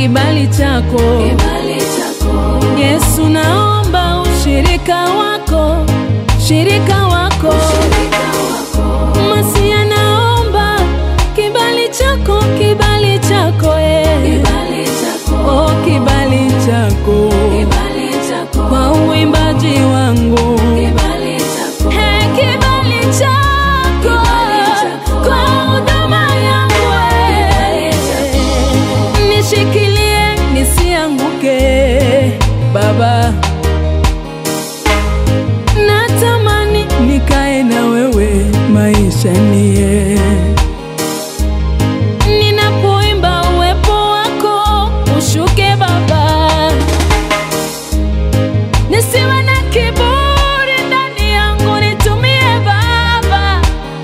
kibali chako. kibali chako, Yesu, naomba ushirika wako, shirika wako. shirika wako, Masia, naomba kibali chako, kibali chako eh. kibali chako, Oh, kibali chako kibali chako, kwa uimbaji wangu kibali chako, Hey, kibali chako Kibali chako. kwa huduma yangu eh. nishikilie nisianguke Baba, natamani nikae na wewe maisha nie ninapoimba uwepo wako ushuke Baba, nisiwe na kiburi ndani yangu, nitumie Baba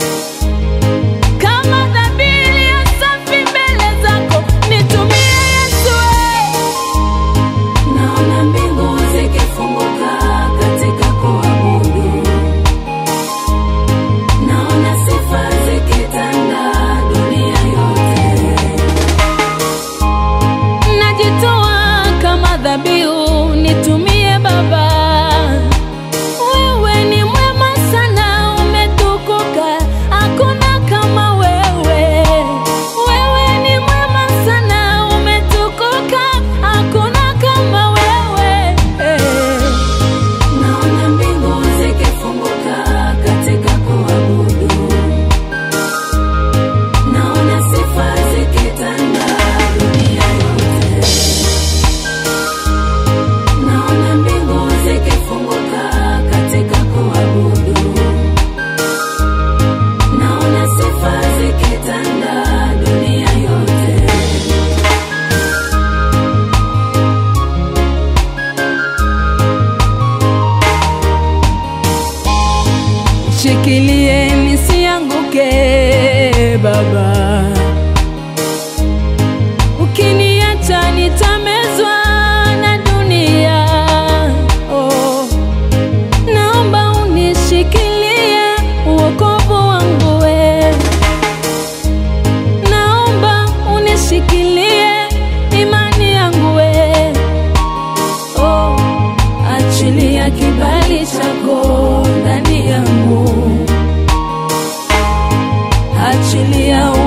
kama dhabihu ya safi mbele zako, nitumie Yesu eh. naona mbingu zikifunguka katika kuabudu, naona sifa zikitanda dunia yote. najitoa kama dhabihu, nitumie Baba. Wewe ni mwema sana, umetukuka, hakuna kama wewe. Wewe ni mwema sana, umetukuka, hakuna kama wewe. Naona mbingu zikifunguka katika kuabudu, naona sifa zikitanda dunia yote. Naona mbingu zikifunguka katika kuabudu, naona sifa zikitanda dunia yote. Shikilie nisianguke Baba, ukiniacha nitamezwa na dunia. Oh, naomba unishikilie uokovu wangu we, naomba unishikilie imani yangu we. Oh, achilia kibali chako ndani yangu, achilia